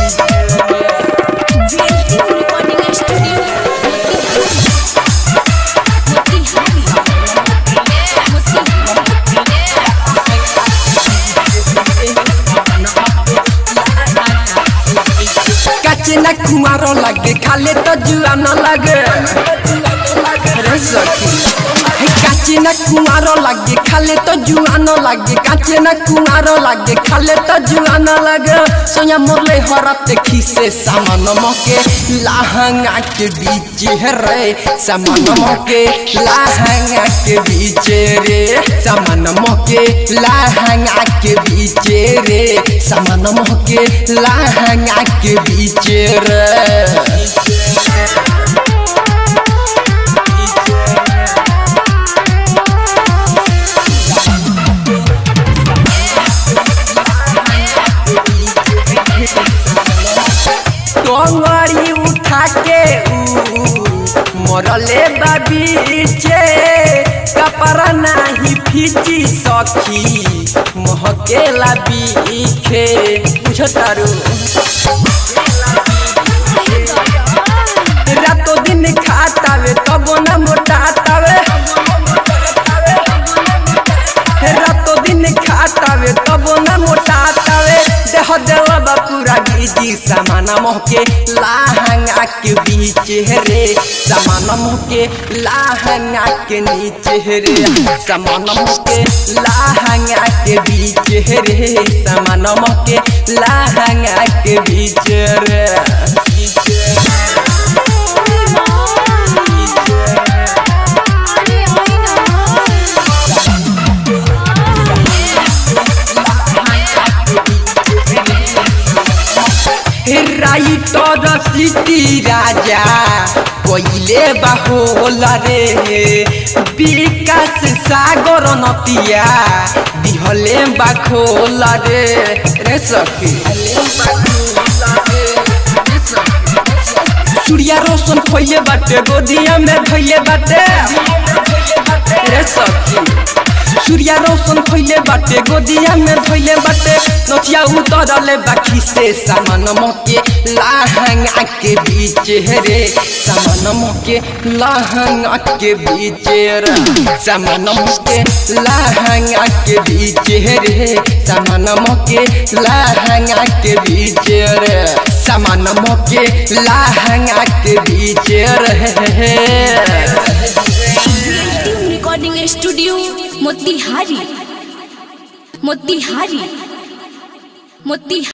JLT Recording Studio. काचे ना कुमारो लगे खाले तो जुआ न लगे रे सखी हे काचे ना कुमारो लगे खाले तो जुआ न लगे काचे ना कुमारो लगे खाले तो जुआ न लगे सोया मोरले हरत खीसे सामान मके लाहंगा के बीच है रे सामान मके लाहंगा के बीच रे सामान मके लाहंगा के बीच रे सामान मके लाहंगा के बीच रे टोंगरी उठा के ऊ मरले बाबीचे कपड़ा नाही फीची सखी महकेला बीखे बुझतारू रातो दिन खातावे तबो न मोटातावे रातो दिन खातावे तबो न मोटातावे देह देवा पूरा गिजी सामान मोहके लाहंगा के बीच रे सामान मोहके लाहंगा के नीचे रे सामान मोहके लाहंगा के बीच रे सामान मोहके लाहंगा के बीच रे राइटर सिटी राजा कोइले बाहोल रे विकास सागर नतिया दिहले बाखोल रे रे सखी सूर्या रोशन खोइले बाटे गोदिया में धैले बाटे रे सखी सूर्या रोशन खोइले बाटे गोदिया में धोइले बाटे नथिया उतरले बाकी से सामान मके लाहंगा के बीच रे सामान मके लाहंगा के बीच रे सामान मके लाहंगा के बीच रे सामान मके लाहंगा के बीच रे सामान मके लाहंगा के बीच रे JLT Recording Studio. Motihari Motihari Motihari